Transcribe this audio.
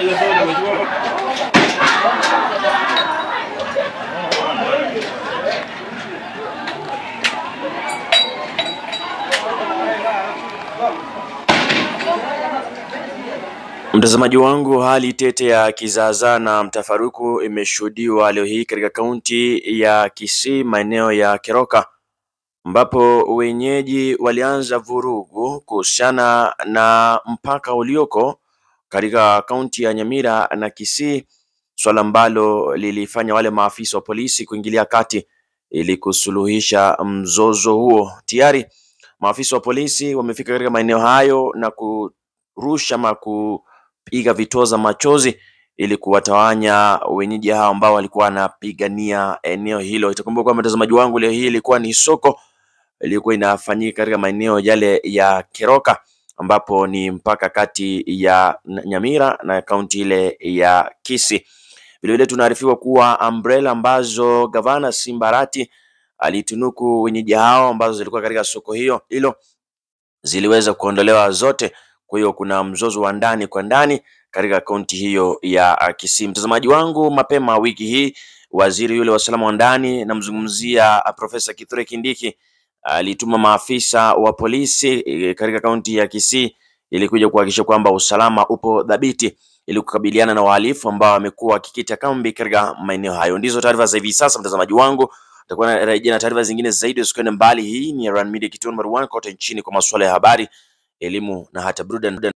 Mtazamaji wangu, hali tete ya kizaazaa na mtafaruku imeshuhudiwa leo hii katika kaunti ya Kisii, maeneo ya Keroka, ambapo wenyeji walianza vurugu kuhusiana na mpaka ulioko katika kaunti ya Nyamira na Kisii, swala ambalo lilifanya wale maafisa wa polisi kuingilia kati ili kusuluhisha mzozo huo. Tayari maafisa wa polisi wamefika katika maeneo hayo na kurusha ama kupiga vitoza machozi ili kuwatawanya wenyeji hao ambao walikuwa wanapigania eneo hilo. Itakumbuka kwamba mtazamaji wangu, leo hii ilikuwa ni soko iliyokuwa inafanyika katika maeneo yale ya Keroka ambapo ni mpaka kati ya Nyamira na kaunti ile ya Kisii. Vilevile tunaarifiwa kuwa umbrella ambazo gavana Simba Arati alitunuku wenyeji hao ambazo zilikuwa katika soko hiyo hilo ziliweza kuondolewa zote. Kwa hiyo kuna mzozo wa ndani kwa ndani katika kaunti hiyo ya Kisii. Mtazamaji wangu, mapema wiki hii waziri yule wa usalama wa ndani, namzungumzia Profesa Kithure Kindiki, alituma maafisa wa polisi e, katika kaunti ya Kisii ili kuja kuhakikisha kwamba usalama upo dhabiti ili kukabiliana na wahalifu ambao wamekuwa wakikita kambi katika maeneo hayo. Ndizo taarifa za hivi sasa, mtazamaji wangu. Tutakuwa narejea na taarifa zingine zaidi, usikwende mbali. Hii ni Ryan Media, kituo namba 1 kote nchini kwa masuala ya habari, elimu na hata burudani.